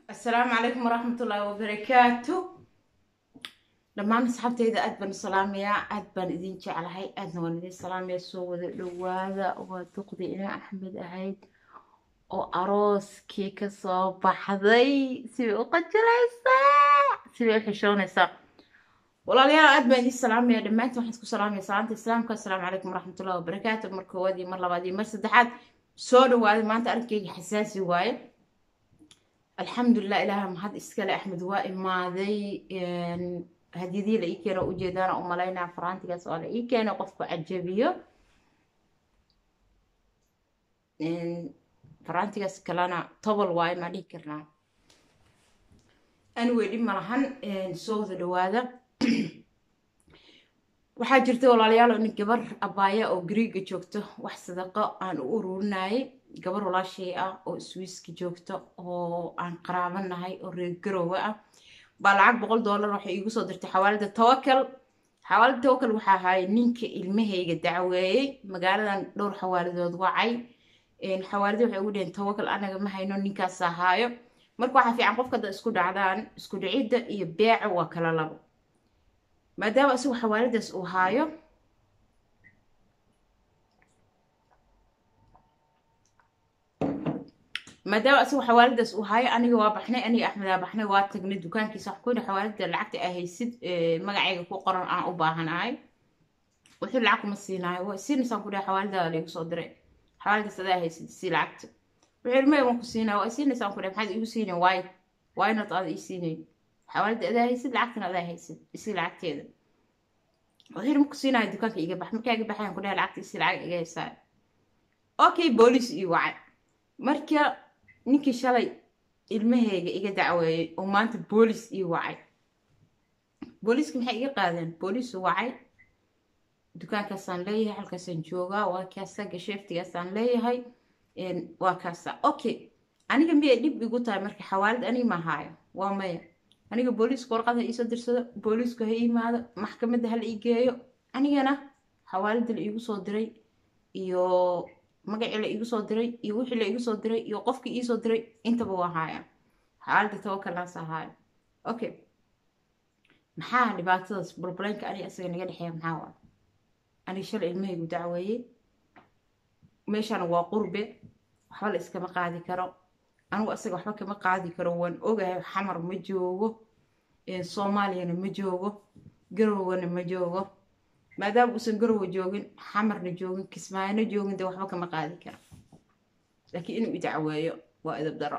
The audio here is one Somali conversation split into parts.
asalaamu calaykum waraxmatullaahi wabarakaatu dhammaan asxaabteyda aad baan u salaamayaa aad baan idin jeclahay aadna waan idin salaamayaa soo wada dhowaada waa duqdii ina axmed ahayd oo arooskii kasoo baxday sibay u qajilaysaa sibay u xishoonaysaa walaalayaal aad baan idin salaamaya dhammaantiin waxaan isku salaamaya salaanta islaamka asalaamu calaykum waraxmatullahi wabarakaatu mar koowaad iyo mar labaad iyo mar saddexaad soo dhawaaday maanta arrinkeyga xasaasi waaye alxamdulilah ilaaha mahad iskale axmed waa imaaday hadiyadii la ii keeno ujeedaana u malaynaa faraantigaas oo la ii keeno qofku cajabiyo faraantigaas kalena tobol waaye maa dhihi karnaa anyway dhib malahan soo wada dhawaada waxaa jirta walaalayaal nin gabar abaaya oo griiga joogto wax sadaqo aan u ururinayay gabar walaashay ah oo swiiska joogta oo aan qaraabanahay oo reer garowe ah baa lacag boqol dollar waxay iigu soo dirtay xawaalada tawakal xawaalada tawakal waxaa ahaayay ninka ilmahayga dacweeyey magaaladan dhowr xawaaladood wacay xawaalada waxay ugu dheheen tawakal anaga ma hayno ninkaas ahaayo marka waxaa fiican qofka hadda isku dhacdaan isku dhicidda iyo beeca waa kala labo maadaama isagu xawaaladaas uu haayo maadaama isagu xawaaladaas uu haayo aniga waa baxnay aniga axmedaa baxnay waa tagnay dukaankiisa wax kuyidhi xawaalada lacagta aa haysid magacayga ku qoran aan u baahanahay wuxuu lacag kuma siinaayo waa siinaysaan ku dhahay xawaaladaada laygu soo diray xawaaladaas adaa haysid sii lacagta wuxuu ilmay waan ku siinaya waa siinaysaan ku dhahay maxaad iigu siinayn waay waynad aada ii siinayn xawaalada adaa haysid lacagtana adaa haysid isii lacagteeda wuxuu maku siinaya dukaanka iga bax markaa iga baxayaan ku dhahay lacagta isii lacag iga haysaa okay booliis ii wacay marka ninkii shalay ilmahayga iga dacweeyey oo maanta boolis ii wacay booliiska maxay iga qaadeen booliisu wacay dukaankaasaan leeyahay halkaasaan joogaa waa kaasa gasheeftigaasaan leeyahay waa kaasa okay aniga miyay dhib igu tahay marka xawaalad aniga ma haayo waa maya aniga booliisku warqad ha iisoo dirsado booliisku ha iimaado maxkamadda hala ii geeyo anigana xawaalada la iigu soo diray iyo magacii la iigu soo diray iyo wixii la iigu soo diray iyo qofkii iisoo diray intaba waa haaya xawaalada tawakalnaas ahaayo okay maxaa dhibaatadaas burbuleynka aniga isaga naga dhexeeya maxaa waa aniga shalay ilmahaygu dacweeyey meeshana waa qurbe waxba la iskama qaadi karo anigu asaga waxba kama qaadi karo waan ogahay xamar ma joogo soomaaliyana ma joogo garowgana ma joogo maadaama uusan garowa joogin xamarna joogin kismaayona joogin dee waxba kama qaadi karo laakiin inuu idacweeyo waa idab daro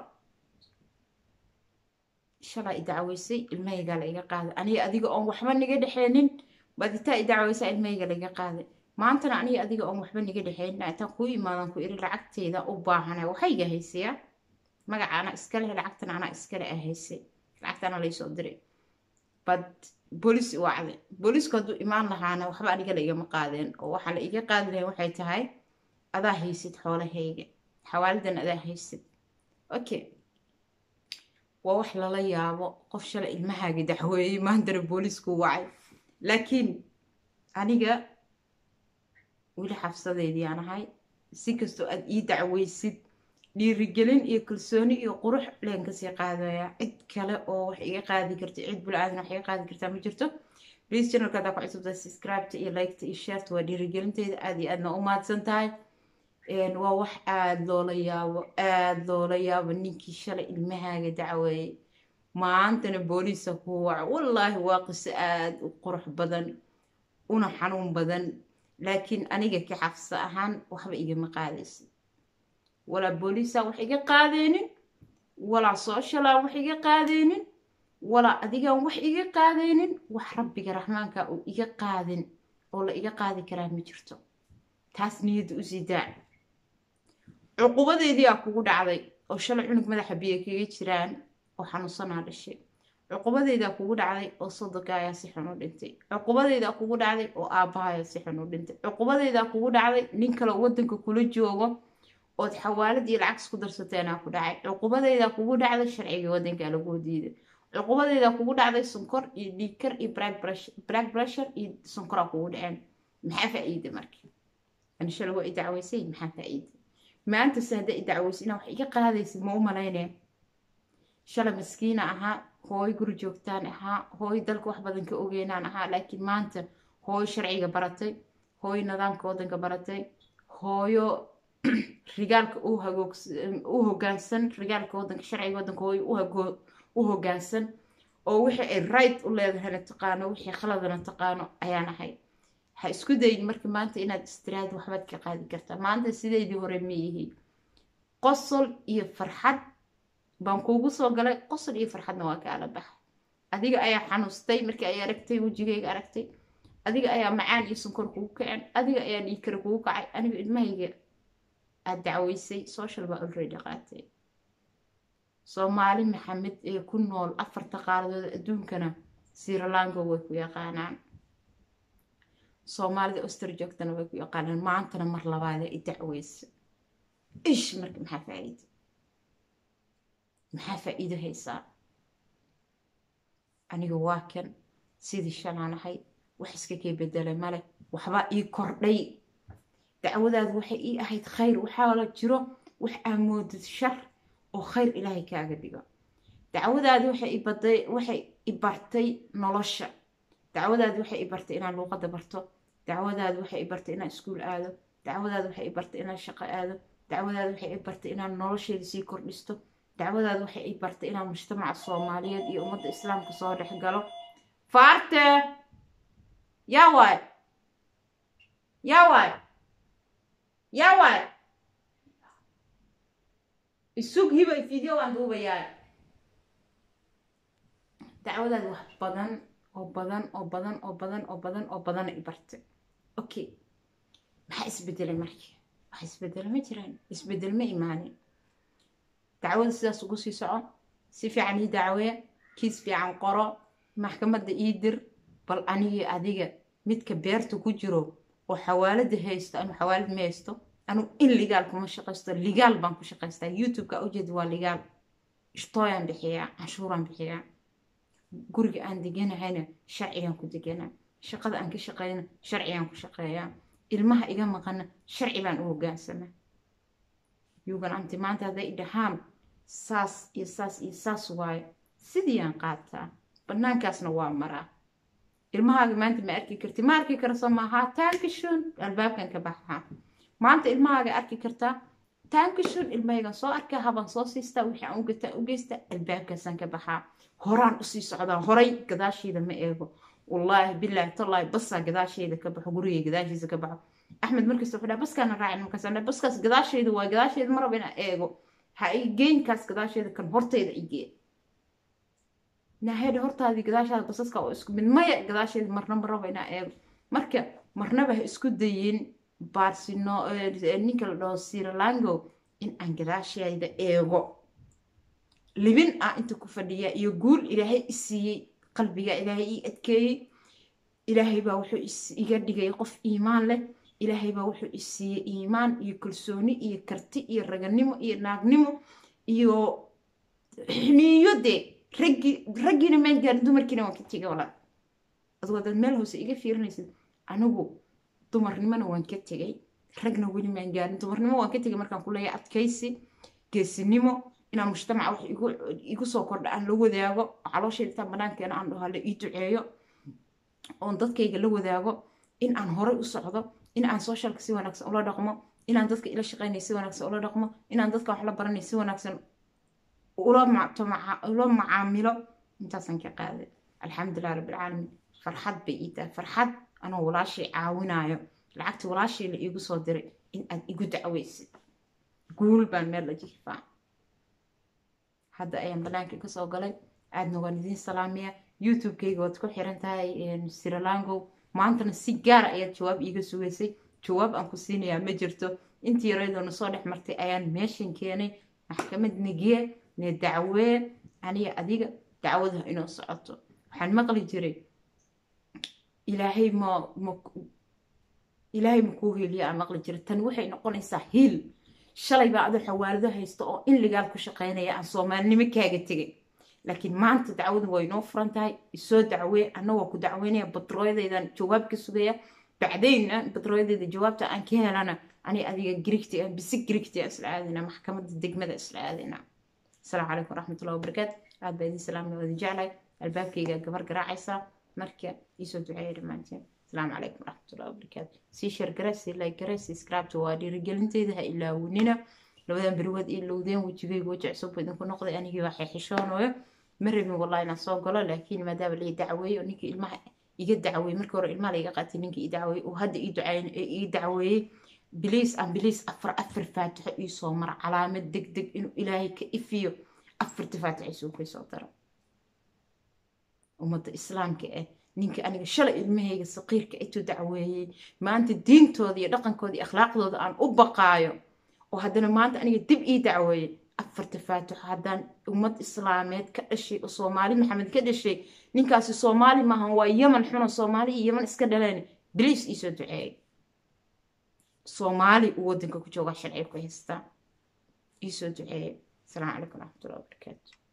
shalaa idacweysay ilmahaygaa la iga qaaday aniga adiga oon waxba niga dhexeenin baditaa idacweysaa ilmahayga laiga qaaday maantana aniga adiga oon waxba niga dhexeenin intaan kuu imaadan ku iri lacagteeda u baahana waxayga haysayaa magaca anaa iskale lacagtana anaa iskale a haysay lacagtana laysoo diray bad boolis wacday boolisku hadduu imaan lahaana waxba aniga la igama qaadeen oo waxaa la iga qaadi lahayn waxay tahay adaa haysid xoolahayga xawaaladan adaa haysid okay waa wax lala yaabo qof shalay ilmahaaga dacweeyey maantana boolisku wacay laakiin aniga weli xabsadeydii aan ahay si kastoo aad ii dacweysid dhiirigelin iyo kalsooni iyo qurux leen kasii qaadaya cid kale oo wax iga qaadi karta cid bula-aadan wax iga qaadi kartaa ma jirto please channelka hadaa ku cusubtahay subscribeta iyo liketa iyo shareta waa dhiirigelinteyda aada iyo aadna u mahadsan tahay waa wax aada loola yaabo aada loola yaabo ninkii shalay ilmahaaga dacweeyey maantana booliisa ku waco wallaahi waa qiso aada u qurux badan una xanuun badan laakiin aniga ka xafsa ahaan waxba igama qaadaysa walaa booliisa wax iga qaadeynin walaa sooshalaan wax iga qaadeynin walaa adigaan wax iga qaadeynin wax rabbiga raxmaanka uu iga qaadin oo la iga qaadi karaa ma jirto taas niyadda usii daac cuqubadeedii aa kugu dhacday oo shalay cunug madaxa biyo kaga jiraan oo xanuunsanaa dhashay cuqubadeydaa kugu dhacday oo sodonka ayaa si xun u dhintay cuqubadeydaa kugu dhacday oo aabbaha ayaa si xun u dhintay cuqubadeydaa kugu dhacday nin kale wadanka kula joogo ood xawaalad iyo lacag isku darsateenaa ku dhacay cuqubadeydaa kugu dhacday sharciga wadankaa laguu diiday cuqubadeydaa kugu dhacday sonkor iyo dhiigkar iyo black pressure iyo sonkoraa kugu dhaceen maxaa faa-iida marka anishale waa i dacweysay maxaa faa-iida maanta se hadda i dacweysa inaa wax iga qaadaysid ma u malaynaya shalay maskiina ahaa hooyo guri joogtaan ahaa hooyo dalka wax badan ka ogeynaan ahaa laakiin maanta hooyo sharciga baratay hooyo nidaamka waddanka baratay hooyo rigaalka u hogaansan rigaalka waddanka sharciga waddanka hooyo u hogaansan oo wixii ay right u leedahayna taqaano wixii khaladana taqaano ayaan ahay ha isku dayin marka maanta inaad istiraad waxbaad ka qaadi kartaa maanta sideydii hore ma yihi qosol iyo farxad baan kuugu soo galay qosol iyo farxadna waa kaala baxa adiga ayaa xanuustay markii ay aragtay wejigayga aragtay adiga ayaa macaan iyo sunkor kugu kaceen adiga ayaa dhiigkara kugu kacay aniga ilmahayga aad dacweysay social baa already qaatay soomaali maxamed ee ku nool afarta qaaradood adduunkana sirilango way ku yaqaanaan soomaalida oster joogtana way ku yaqaanaan maantana mar labaada i dacweysa ish marka maxaa faa'iido maxaa faa'iido haysaa aniga waa kan sidii shalaan ahay wax iska kee bedelay male waxbaa ii kordhay dacwadaadu waxay ii ahayd khayr waxaa la jiro wax aamoodid shar oo khayr ilaahay kaaga dhigo dacwadaadi waxay ibaday waxay i bartay nolosha dacwadaadi waxay i bartay inaan luuqadda barto dacwadaadi waxay i bartay inaan iskuul aado dacwadaadi waxay i bartay inaan shaqo aado dacwadaadi waxay i bartay inaan nolosheeda sii kordhisto dacwadaadi waxay i bartay inaan mujtamaca soomaaliyeed iyo ummadda islaamka soo dhex galo faarte yaa waay yaa waay yaa waay isug hibay video waan duubayaa dacwadaadi wax badan oo badan oo badan oo badan oo badan oo badana i bartay okay maxaa isbedelay markii wax isbedel ma jiraan isbedel ma imaanin dacwada sidaas ugu sii soco si fiican ii dacwee kiis fiican qoro maxkamadda ii dir bal anigii adiga midka beerta ku jiro oo xawaalada haysto anu xawaalad ma haysto anu in ligaal kuma shaqaysto ligaal baan ku shaqaystaa youtube-ka ujeeda waa ligaal ishtooyaan bixiyaa canshuuraan bixiyaa guriga aan deganahayna sharcigaan ku deganaa shaqada aan ka shaqeyna sharcigaan ku shaqeeyaa ilmaha iga maqana sharci baan u hogaansamaa yugan anti maanta hadday idhahaan saas iyo saas iyo saas waayo sidiiyaan qaataa banaankaasna waa maraa ilmahaaga maanta ma arki karti ma arki karso maahaa taankishun albaabkan ka baxaa maanta ilmahaaga arki kartaa taankishun ilmahaygan soo arkaa habaan soo siistaa wixii aan ugataa u geystaa albaabkaasaan ka baxaa horaan usii socdaa horay gadaasheeda ma eego wallaahi bilaahi tallaahi basaa gadaasheeda ka baxo gurigay gadaashiisa ka baxo axmed markasta wuxuu dhaha baskaana raacin markaas baskaas gadaasheeda waa gadaasheeda ma raba inaan eego ha i geynkaas gadaasheeda kan horteeda igee naahedha hortaadii gadaashaada basaska oo isku mid maya gadaasheeda marna ma raba inaan eego marka marnaba ha isku dayin barsino ninka la dhaho sirilango in aan gadaasheeda eego libin ah inta ku fadhiya iyo guul ilaahay i siiyey qalbiga ilaahay ii adkeeyey ilaahay baa wuxuu iga dhigay qof iimaan leh ilaahay baa wuxuu i siiyey iimaan iyo kalsooni iyo karti iyo raganimo iyo naagnimo iyo xiniyo dee raggii raggiina maan gaarin dumarkiina waan ka tegay walaa adigoo dad meel hoose iga fiirinaysid anigu dumarnimona waan ka tegay ragna weli maan gaarin dumarnimo waan ka tegay markaan ku leeyahay adkaysi geesinimo inaan mujtamaca wax igu soo kordha aan la wadaago caloosheeda intaan banaankeena aan dhaho la ii duceeyo oon dadkayga la wadaago in aan horay u socdo in aan socialka si wanaagsan ula dhaqmo inaan dadka ila shaqeynay si wanaagsan ula dhaqmo inaan dadka wax la baranay si wanaagsan ula macaamilo intaasaan ka qaaday alxamdulilah rabbilcaalamiin farxad bay ii tahay farxad anoo walaashay caawinaayo lacagtii walaashay la iigu soo diray in aad igu dacweysid guul baan meel la jiifaa hadda ayaan banaanka kasoo galay aadna waan idiin salaamaya youtube-kayga waad ku xiran tahay sirilango maantana si gaara ayaad jawaab iiga sugaysay jawaab aan ku siinayaa ma jirto intii yareedoona soo dhex martay ayaan meeshan keenay maxkamad negee ne dacwee aniga adiga dacwadaha inoo socoto waxaan maqli jiray ilaahay ma ma ilaahay ma kuu heliya aan maqli jiray tani waxay noqonaysaa hiil shalay baa adoo xawaalado haysta oo in ligaal ku shaqeynaya aan soomaalinimo kaaga tegay laakiin maanta dacwadu waa inoo furan tahay isoo dacwee annagoo ku dacweynaya batrooyadaydan jawaab ka sugaya bacdayna batrooyadayda jawaabta aan ka helana ani adiga grigti aan bisi grigti aan isla aadayna maxkamadda degmada isla aadayna asalaamu calaykum waraxmatullahi wabarakaatu aad baa idin salaamna wada jeclahay albaabkayga gabar garaacaysaa marka iisoo duceeya dhammaanteen asalaamu calaykum waraxmatullahi wabarakaatu sii shargara sii laygara sii scribta waa dhiirigelinteeda ha ilaawinina labadan beriwaad ii lowdeen wejigayga weji cusub idinku noqday anigii waxay xishoonayo ma rabin wallahi inaan soo galo laakiin maadaama lai dacweeyey oo ninkii ilmaha iga dacweeyey markii hore ilmaha laiga qaatay ninkii i dacweeyey oo hadda ii dacweeyey biliis aan biliis afar afar faatixo ii soo mara calaamad deg deg inuu ilaahay ka ifiyo afarta faatixo isuu kay soo daro ummadda islaamka ah ninka aniga shalay ilmahayga saqiirka intuu dacweeyey maanta diintooda iyo dhaqankooda iyo akhlaaqdooda aan u baqaayo oo haddana maanta aniga dib ii dacweeyey afarta faatixo haddaan ummad islaameed ka dhashay oo soomaali maxamed ka dhashay ninkaasi soomaali maahan waa yeman xuno soomaali iyo yeman iska dhaleen biliis iisoo duceeyay soomaali uu waddanka ku joogaa sharciga ku haystaa iisoo duceeyay asalaamu calaykum waraxmatullahi wabarakaatu